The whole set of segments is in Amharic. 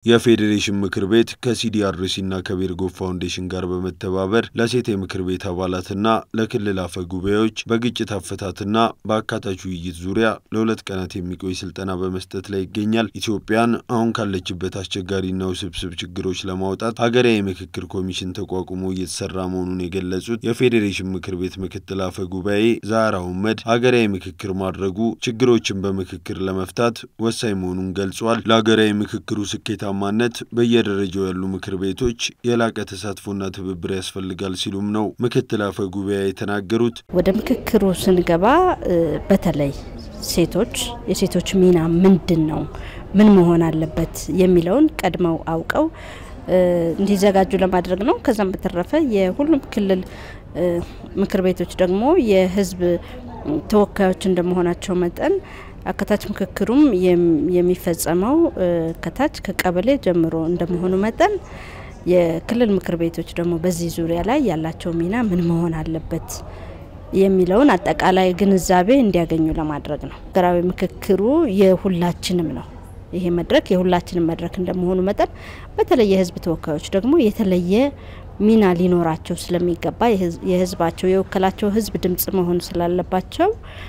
የፌዴሬሽን ምክር ቤት ከሲዲአርሲና ከቤርጎ ፋውንዴሽን ጋር በመተባበር ለሴት የምክር ቤት አባላትና ለክልል አፈ ጉባኤዎች በግጭት አፈታትና በአካታች ውይይት ዙሪያ ለሁለት ቀናት የሚቆይ ስልጠና በመስጠት ላይ ይገኛል። ኢትዮጵያን አሁን ካለችበት አስቸጋሪና ውስብስብ ችግሮች ለማውጣት ሀገራዊ ምክክር ኮሚሽን ተቋቁሞ እየተሰራ መሆኑን የገለጹት የፌዴሬሽን ምክር ቤት ምክትል አፈ ጉባኤ ዛህራ ሁመድ ሀገራዊ ምክክር ማድረጉ ችግሮችን በምክክር ለመፍታት ወሳኝ መሆኑን ገልጿል። ለሀገራዊ ምክክሩ ስኬታ ማነት በየደረጃው ያሉ ምክር ቤቶች የላቀ ተሳትፎና ትብብር ያስፈልጋል ሲሉም ነው ምክትል አፈ ጉባኤ የተናገሩት። ወደ ምክክሩ ስንገባ በተለይ ሴቶች የሴቶች ሚና ምንድን ነው፣ ምን መሆን አለበት የሚለውን ቀድመው አውቀው እንዲዘጋጁ ለማድረግ ነው። ከዛም በተረፈ የሁሉም ክልል ምክር ቤቶች ደግሞ የሕዝብ ተወካዮች እንደመሆናቸው መጠን አካታች ምክክሩም የሚፈጸመው ከታች ከቀበሌ ጀምሮ እንደመሆኑ መጠን የክልል ምክር ቤቶች ደግሞ በዚህ ዙሪያ ላይ ያላቸው ሚና ምን መሆን አለበት የሚለውን አጠቃላይ ግንዛቤ እንዲያገኙ ለማድረግ ነው። ሀገራዊ ምክክሩ የሁላችንም ነው። ይሄ መድረክ የሁላችንም መድረክ እንደመሆኑ መጠን በተለይ የህዝብ ተወካዮች ደግሞ የተለየ ሚና ሊኖራቸው ስለሚገባ የህዝባቸው የወከላቸው ህዝብ ድምጽ መሆን ስላለባቸው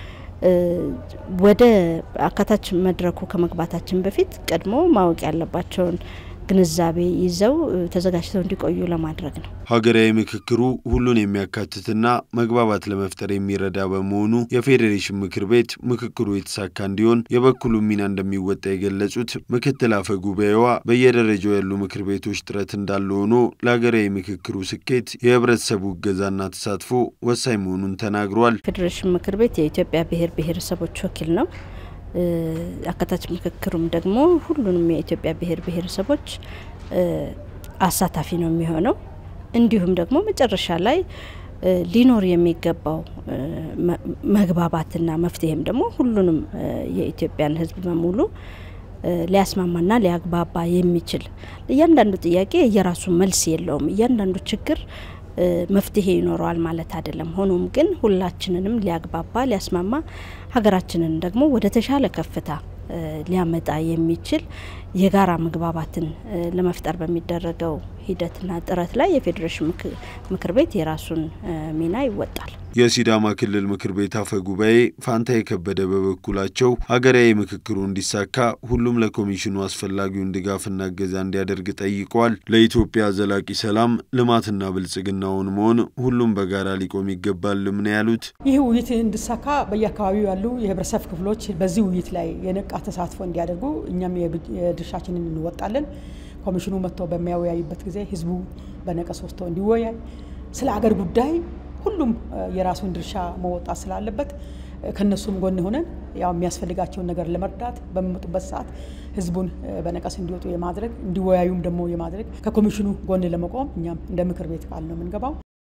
ወደ አካታች መድረኩ ከመግባታችን በፊት ቀድሞ ማወቅ ያለባቸውን ግንዛቤ ይዘው ተዘጋጅተው እንዲቆዩ ለማድረግ ነው። ሀገራዊ ምክክሩ ሁሉን የሚያካትትና መግባባት ለመፍጠር የሚረዳ በመሆኑ የፌዴሬሽን ምክር ቤት ምክክሩ የተሳካ እንዲሆን የበኩሉ ሚና እንደሚወጣ የገለጹት ምክትል አፈ ጉባኤዋ በየደረጃው ያሉ ምክር ቤቶች ጥረት እንዳለ ሆኖ ለሀገራዊ ምክክሩ ስኬት የህብረተሰቡ እገዛና ተሳትፎ ወሳኝ መሆኑን ተናግሯል። ፌዴሬሽን ምክር ቤት የኢትዮጵያ ብሔር ብሔረሰቦች ወኪል ነው። አካታች ምክክሩም ደግሞ ሁሉንም የኢትዮጵያ ብሔር ብሔረሰቦች አሳታፊ ነው የሚሆነው። እንዲሁም ደግሞ መጨረሻ ላይ ሊኖር የሚገባው መግባባትና መፍትሄም ደግሞ ሁሉንም የኢትዮጵያን ሕዝብ በሙሉ ሊያስማማና ሊያግባባ የሚችል እያንዳንዱ ጥያቄ የራሱ መልስ የለውም። እያንዳንዱ ችግር መፍትሄ ይኖረዋል ማለት አይደለም። ሆኖም ግን ሁላችንንም ሊያግባባ ሊያስማማ ሀገራችንን ደግሞ ወደ ተሻለ ከፍታ ሊያመጣ የሚችል የጋራ መግባባትን ለመፍጠር በሚደረገው ሂደትና ጥረት ላይ የፌዴሬሽን ምክር ቤት የራሱን ሚና ይወጣል። የሲዳማ ክልል ምክር ቤት አፈ ጉባኤ ፋንታ የከበደ በበኩላቸው ሀገራዊ ምክክሩ እንዲሳካ ሁሉም ለኮሚሽኑ አስፈላጊውን ድጋፍና እገዛ እንዲያደርግ ጠይቀዋል። ለኢትዮጵያ ዘላቂ ሰላም ልማትና ብልጽግናውን መሆን ሁሉም በጋራ ሊቆም ይገባልም ነው ያሉት። ይህ ውይይት እንዲሳካ በየአካባቢው ያሉ የህብረተሰብ ክፍሎች በዚህ ውይይት ላይ የነቃ ተሳትፎ እንዲያደርጉ እኛም የድርሻችንን እንወጣለን። ኮሚሽኑ መጥቶ በሚያወያይበት ጊዜ ህዝቡ በነቀስ ወስቶ እንዲወያይ ስለ አገር ጉዳይ ሁሉም የራሱን ድርሻ መወጣት ስላለበት ከነሱም ጎን ሆነን ያው የሚያስፈልጋቸውን ነገር ለመርዳት በሚመጡበት ሰዓት ህዝቡን በነቀስ እንዲወጡ የማድረግ እንዲወያዩም ደግሞ የማድረግ ከኮሚሽኑ ጎን ለመቆም እኛም እንደ ምክር ቤት ቃል ነው የምንገባው።